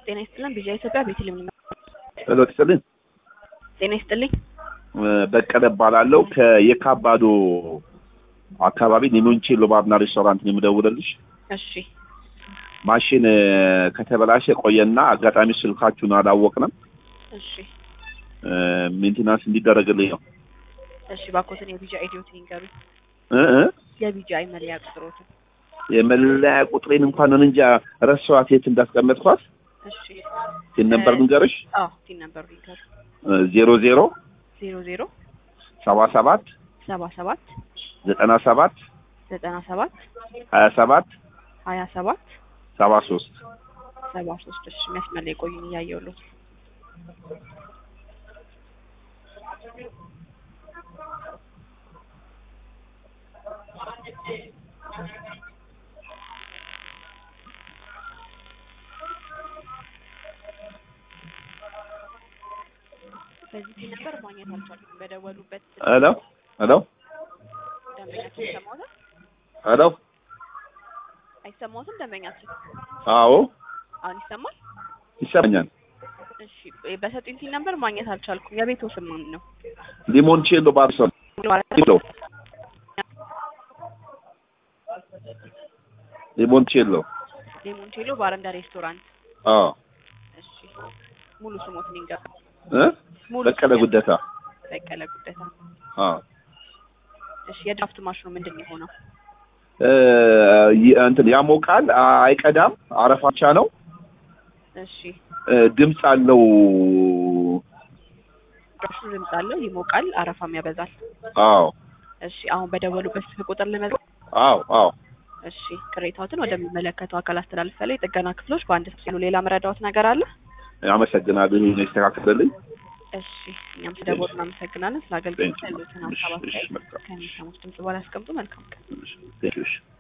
ጤና ይስጥልን ቢዣ ኢትዮጵያ ቤተልሔም ነው። ሄሎ ትስጥልኝ። ጤና ይስጥልኝ። በቀለ እባላለሁ ከየካባዶ አካባቢ ሊሞንቼሎ ባርና ሬስቶራንት ነው የምደውልልሽ። እሺ ማሽን ከተበላሸ ቆየና አጋጣሚ ስልካችሁን አላወቅንም። እሺ ሜንቴናንስ እንዲደረግልኝ ነው። እሺ ባኮትን የቢጃ ኢዲዮትን ይንገሩ። እ እ የቢጃ መለያ ቁጥሮትን። የመለያ ቁጥሬን እንኳን እንጃ ረሳኋት፣ የት እንዳስቀመጥኳት። እሺ ቲን ነበር ልንገርሽ፣ አዎ ቲን ነበሩ ይንገሩ። ዜሮ ዜሮ ዜሮ ዜሮ ሰባ ሰባት ሰባ ሰባት ዘጠና ሰባት ዘጠና ሰባት ሀያ ሰባት ሀያ ሰባት ሰባ ሶስት ሰባ ሶስት እሺ መስመር ላይ ቆዩን እያየሁልዎት በዚህ ቲን ነበር ማግኘት አልቻልኩም። በደወሉበት ሄሎ ሄሎ ደንበኛችን ይሰማዎታል? ሄሎ አይሰማዎትም? ደንበኛችን አዎ አሁን ይሰማል? ይሰማኛል። እሺ በሰጡኝ ቲን ነበር ማግኘት አልቻልኩም። የቤቱ ስም ማን ነው? ሊሞንቼሎ ባርሶ ሎ ሊሞንቼሎ ሌሞንቴሎ ባረንዳ ሬስቶራንት። አዎ እሺ ሙሉ ስሞትን ይንገሩ። እ ሙሉ በቀለ ስም ጉደታ በቀለ ጉደታ። አዎ እሺ የድራፍት ማሽኑ ምንድን ነው የሆነው? እ ይ- እንትን ያሞቃል፣ አይቀዳም፣ አረፋ ብቻ ነው። እሺ እ ድምፅ አለው። ድራፍቱ ድምፅ አለው፣ ይሞቃል፣ አረፋም ያበዛል። አዎ እሺ አሁን በደወሉበት ስልክ ቁጥር ልመዝገብ። አዎ አዎ እሺ ቅሬታዎትን ወደሚመለከተው አካል አስተላልፋለሁ። የጥገና ክፍሎች በአንድ ሲሉ ሌላ መረዳዎት ነገር አለ? አመሰግናለሁ። ይሄን ይስተካከልልኝ። እሺ እኛም ስለደወሉ እናመሰግናለን። ስለ አገልግሎት Thank you. ያሉትን ሀሳብ እሺ፣ እሺ፣ አስተያየት መልካም። ከሚሰሙት ድምጽ በኋላ ያስቀምጡ። መልካም ቀን። ቴንክ ዩ።